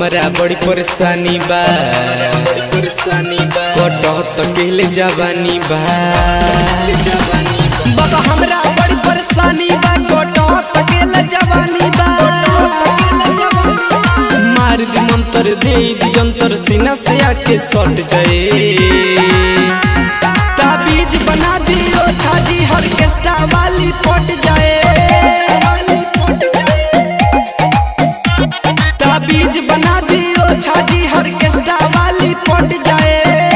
हमरा बड़ी परेशानी बा बड़ी परेशानी बा कटत कहले जवानी बा बाबा हमरा बड़ी परेशानी बा गोटो तकेला जवानी बा मार दी मंत्र दे दी जंतर सीना से आके सट जाए ताबीज बना दियो छाजी ऑर्केस्ट्रा वाली पट जाए ताबीज बना दियो छाजी ऑर्केस्ट्रा वाली पट जाए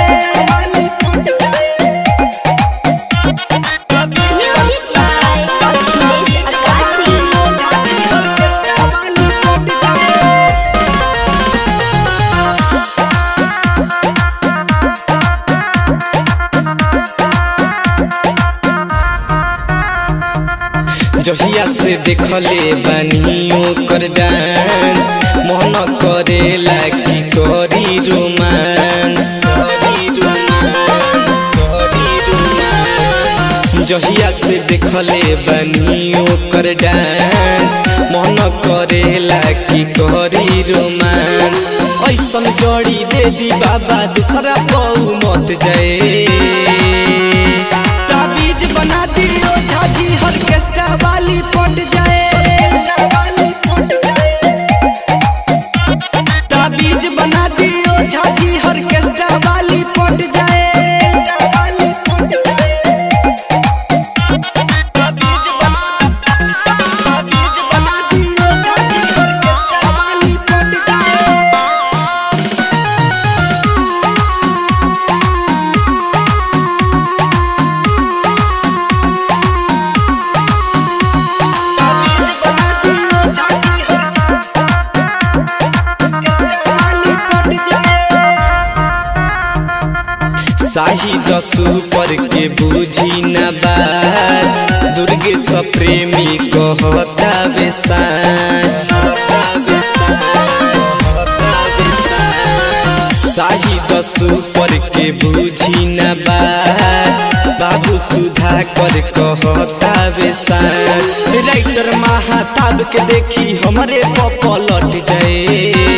Music by Akhilesh Akasi. Orchestra वाली पट जाए जहिया से देखले बानियो कर डांस मन करेला की करी रोमांस करी रोमांस करी रोमांस जहिया से देखले बानियो कर डांस मन करेला की करी रोमांस ऐसन जड़ी दे दी बाबा दूसरा बहु मत जाए ताबीज बना दियो झाजी ऑर्केस्ट्रा वाली पट जाए ताबीज बना दियो झाजी ऑर्केस्ट्रा वाली पट जाए ताबीज बना ताबीज बना दियो झाजी ऑर्केस्ट्रा वाली पट जाए ताबीज बना दियो झाजी ऑर्केस्ट्रा वाली पट जाए शाही दसू पर के बूझी न बात दुर्गे स प्रेमी कहता वे साँच शाही दसू पर के बूझी न बात बाबू सुधा कर कहता वे साँच राइटर महाताब के देखी हमरे पलट जाए